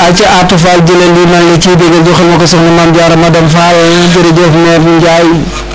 aca Atou Fall jëlal lii man la ciy déggal joxal ma ko soxna Mame Diarra madame Fall jërëjëf maire Ndiaye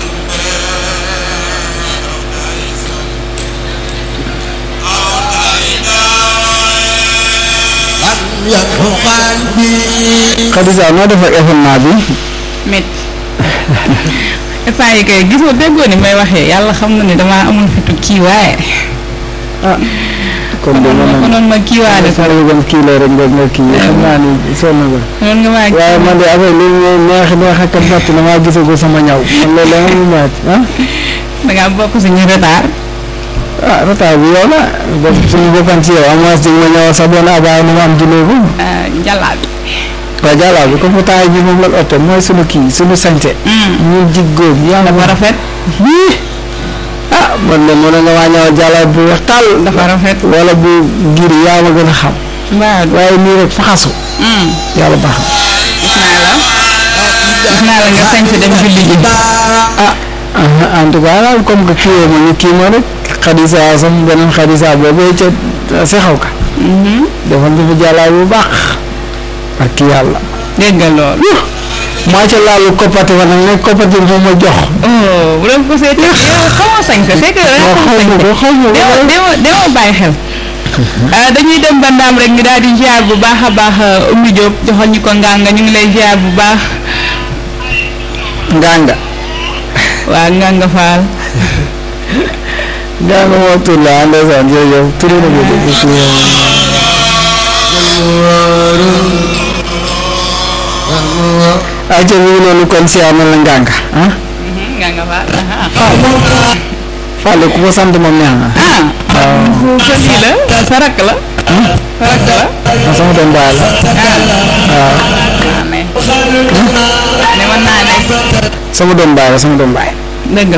Khadija noo def ak événement bi met instant yi kay gisoo déggoo ni may waxee yàlla xam na ni damaa amul fitu kii waaye ah kon de konoon ma konoon ma kii waale ko sa gam kii la rek nga nga kii xam naa ni sonn nga konoon nga maa waaye man de affaire li neex neex ak natt na maa gisagul sama ñaw man loolu la mu maat ah dangaa bokk si ñu retard ah retard bi yow la bokk suñu bokkan ci yow amoon di ma ñëw sa benn abaay nu ma am juleeku njàllaa bi waaw jàllaa bi comme taay bi moom la oto mooy suñu kii suñu sañte ñun jig góor yàlla dafa rafet ah man de mën nga maa ñëw jàllaa bu weex tàll dafa rafet wala bu giri yaa ma gën a xam mbaa waaye nii rek faxasu yàlla baax gis naa la gis naa la nga sañ sa dem julli ji ah en tout cas daal comme que kii ma ñu kii ma rek xadisa sam beneen xadisa boobu ca si xaw ka defal dafa jàllaa bu baax ak kii yàlla dégg nga loolu maa ca laalu koppati ma nag ne koppati bi ma jox oh bu doon ko seetee yow xamoo sañ sa c'est que waaw xaw ma ko xaw ma ko demoo demoo demoo bàyyi xel ah dañuy dem ba ndaam rek ñu daal di ziar bu baax a baax Oumy Diop joxoon ñu ko nganga ñu ngi lay ziar bu baax nganga waa nganga faal nganga moo tur la ndeysaan jërëjëf turu na ko de ayca mi ngi noonu kon siyaar na la nganga ah nganga faal Fallou ku ko sant moom neex na ah waaw sa kii la sa rakk la sa rakk la ah sama doom baay la waaw ne mën naa ne sama doom baay la sama doom baay dëgg